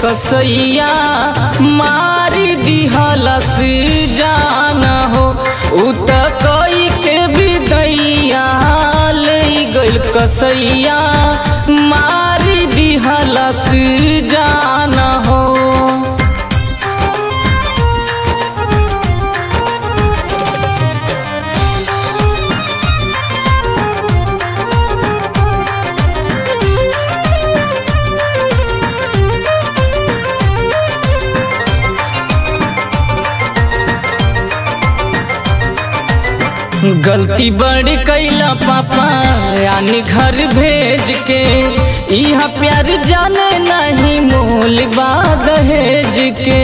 कसैया मारी दिहलस जान हो उ त कई के विदैया ले गइल कसैया मारी दिहलस जान हो गलती बड़ी कैला पापा यानी घर भेज के यहाँ प्यार जाने नहीं मोल बा दहेज के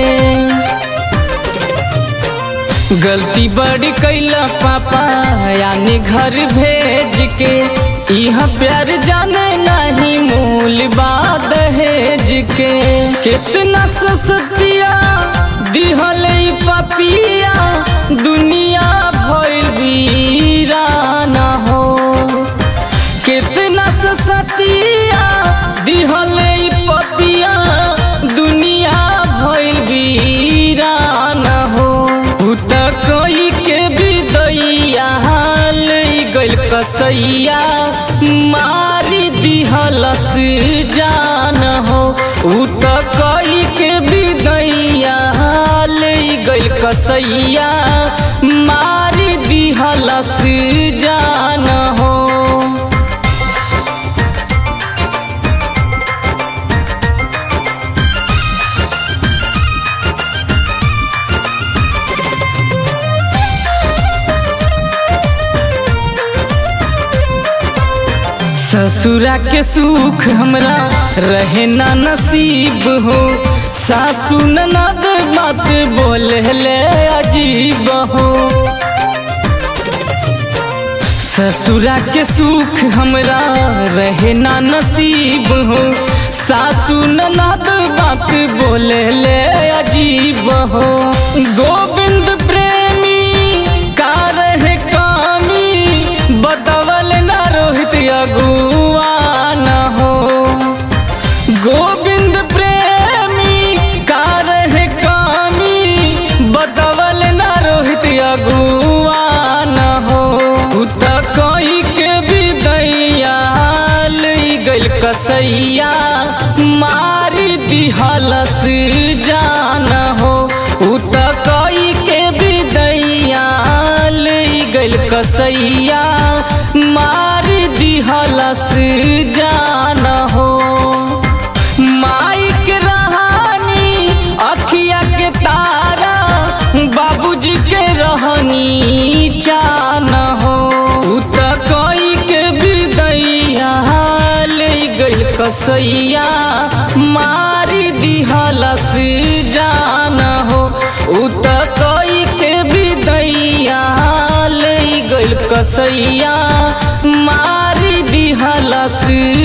गलती बड़ी कैला पापा यानी घर भेज के यहाँ प्यार जाने नहीं मूल बा दहेज के कितना सस्तिया दिहल पपिया दुनिया भइल वीराना हो कितना सस्तिया दिहल पपिया दुनिया भइल वीराना हो उ त कोई के विदैया ले गइल कसैया मारी दिहलस जान हो उ त कोई के विदैया ले गइल कसैया मारी दिहलस जान हो ससुरा के सुख हमरा रहे ना नसीब हो सासू ननद मत बोले ले अजीब हो ससुरा के सुख हमरा रहे ना नसीब हो सासू ननद बात बोले ले अजीब हो गोविंद प्रेमी का रहे कामी बतवल ना रोहित अगुआ न हो गोविंद प्रेमी का रहे कामी बतवल ना रोहित अगुआ न हो उ त कोई के विदैया ले गइल कसैया मारी दिहलस जान हो उ त कोई के विदैया ले गइल कसैया मारी दिहलस जान हो माइक रहानी अखिया के तारा बाबूजी के रहनी चान हो उ त कोई के विदैया ले गइल कसैया मारी दिहलस जान हो उ त कोई के विदैया ले गइल कसैया मारी दिहलस